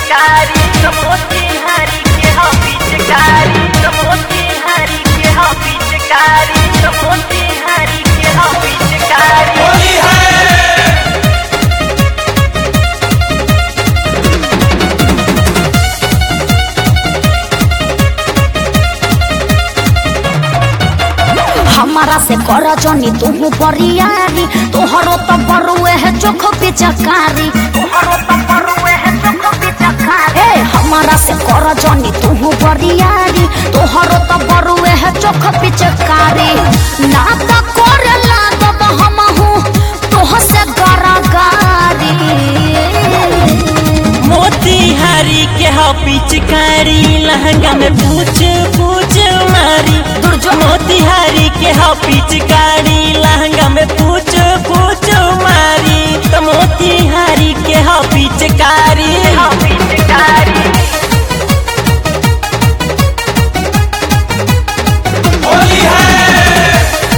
पिचकारी समोसे हरी के हो पिचकारी समोसे हरी के हो पिचकारी समोसे हरी के हो पिचकारी होली है हमारा से कर जनी तुहू बरियारी तोहरो तो बरुए है चोख पिचकारी तोहरो तो बरुए है चोख पिचकारी ए हमारा से कर जनी तुहू बरियारी तोहरो तो बरुए है चोख पिचकारी ना तो करे लागब हमहू तोह से गरागारी मोतीहारी के हो पिचकारी लहंगा में पूछ पूछ मारी दुर्जो मोतीहारी के हो पिचकारी लहंगा में पूछ पूछ मारी तो मोतीहारी के हो पिचकारी हो पिचकारी होली है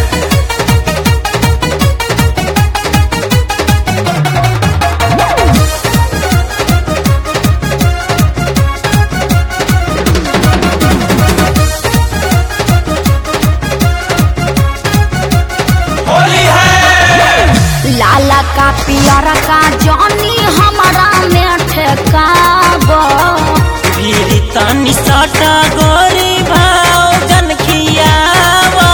होली है लाला का पियरा का जनी हमारा में ठेकाब फिर तनी सटा गोरी भाव जन खियावा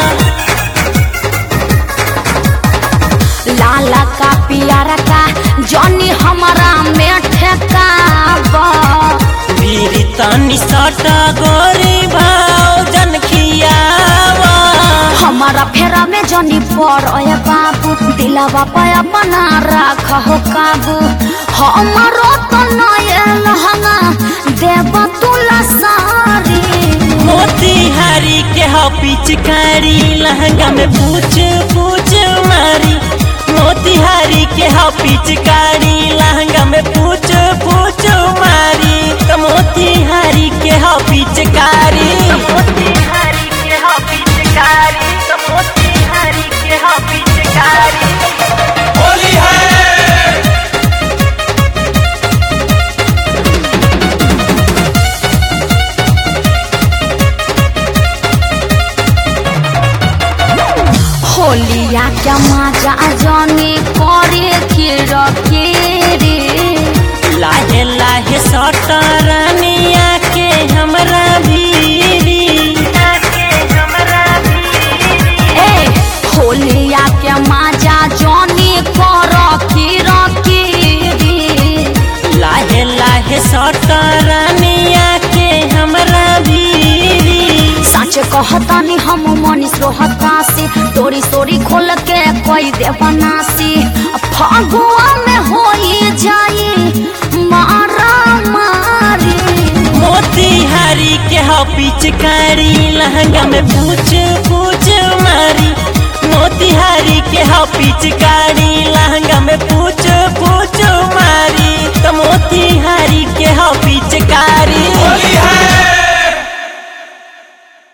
लाला का पियरा का जनी हमारा में ठेकाब फिर तनी सटा गोरी भाव जन खियावा हमारा फेरा में जनी पर अय बाबू दिलावा पया बना राख हो काबू हमारो तो नए लहंगा देव तुला सारी मोतीहारी के हो पिचकारी लहंगा में पूछ पूछ मारी मोतीहारी के हो पिचकारी लहंगा में पूछ पूछ मारी तो मोतीहारी के हो पिचकारी समोसे हरी के हो पिचकारी समोसे हरी के हो पिचकारी होली है होलिया क्या मजा जाने करे के रखे रे लाहे लाहे सटरनिया के हमरा भीरी के हमरा भी ए होलिया क्या मजा जाने कर के रखे रे लाहे लाहे सटरनिया के हमरा भीरी सच कहतानी हम मनीष रोहता से तोरी सोरी खोल के कोई दे बनासी फगुआ में होई जाई मारा मारी मोतीहारी के हो पिचकारी लहंगा में पूछ पूछ मारी मोतीहारी के हो पिचकारी लहंगा में पूछ पूछ मारी तो मोतीहारी के हो पिचकारी होली